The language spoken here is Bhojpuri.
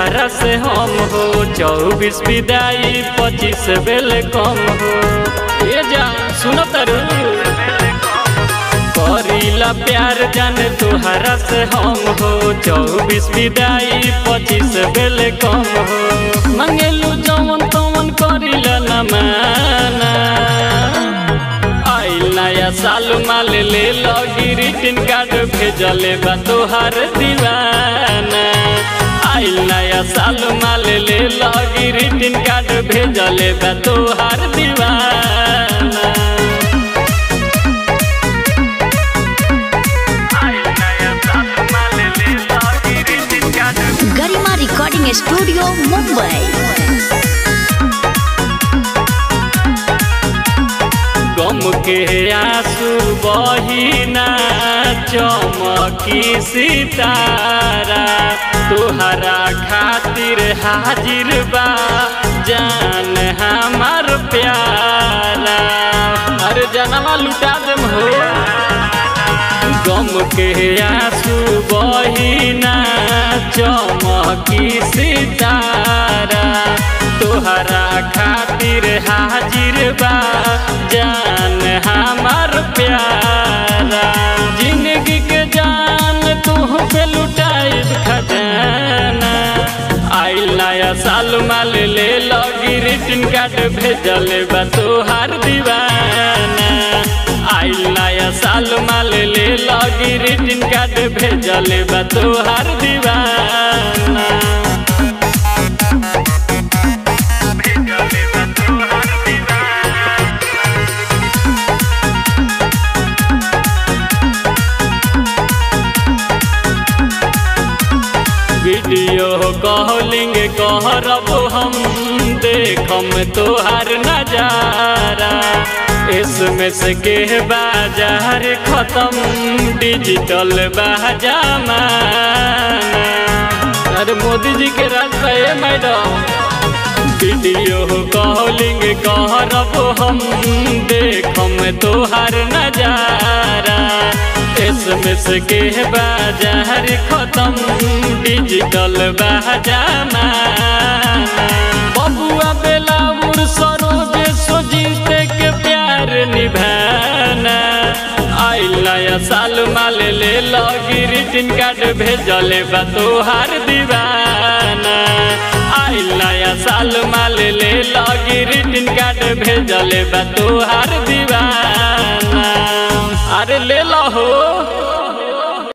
तुहरा से हम हो चौबीस विदाई पच्चीस बेल कम हो ये जा सुनो तरु करीला प्यार जान तुहरा से हम हो चौबीस विदाई पच्चीस बेल कम हो मंगेलू जवन तवन करीला न माना आइल नया साल माल ले लगी रिटर्न कार्ड भेजले बा तोहार दीवाना आइल नया साल माल ले लगी रिटर्न कार्ड भेजले बा तोहार दीवाना गरिमा रिकॉर्डिंग स्टूडियो मुंबई गम के आंसू बहिना चमकी सितारा तुहरा खातिर हाजिर बा जान हमार प्यारा अरे जनवा लुटा देम हो गम के आंसू बहिना चमकी सितारा तोहरा खातिर हाजिर बा जान हमार प्यारा जिंदगी के जान तू पे लुटाई खजाना आइल नया साल माल ले लगी रिटर्न कार्ड भेजल बा तोहार दीवाना आइल नया साल माल ले लगी रिटर्न कार्ड भेजल बा तोहार दीवाना वीडियो कॉलिंग कहरब हम देखम तोहार नजारा एसएमएस के बाजार खत्म डिजिटल बाजामाना अरे मोदी जी के राज पे मैडम वीडियो कॉलिंग कहरब हम देखम तोहार नजारा एसएमएस के बाजार खत्म डिजिटल बाजामा बबुआ बेलाउर सरोज सोजीते के प्यार निभाना आइल नया साल माल ले लगी रिटर्न कार्ड भेजले बा तोहार दीवाना आइल नया साल माल ले लगी रिटर्न कार्ड भेजले बा तोहार दीवाना अरे ले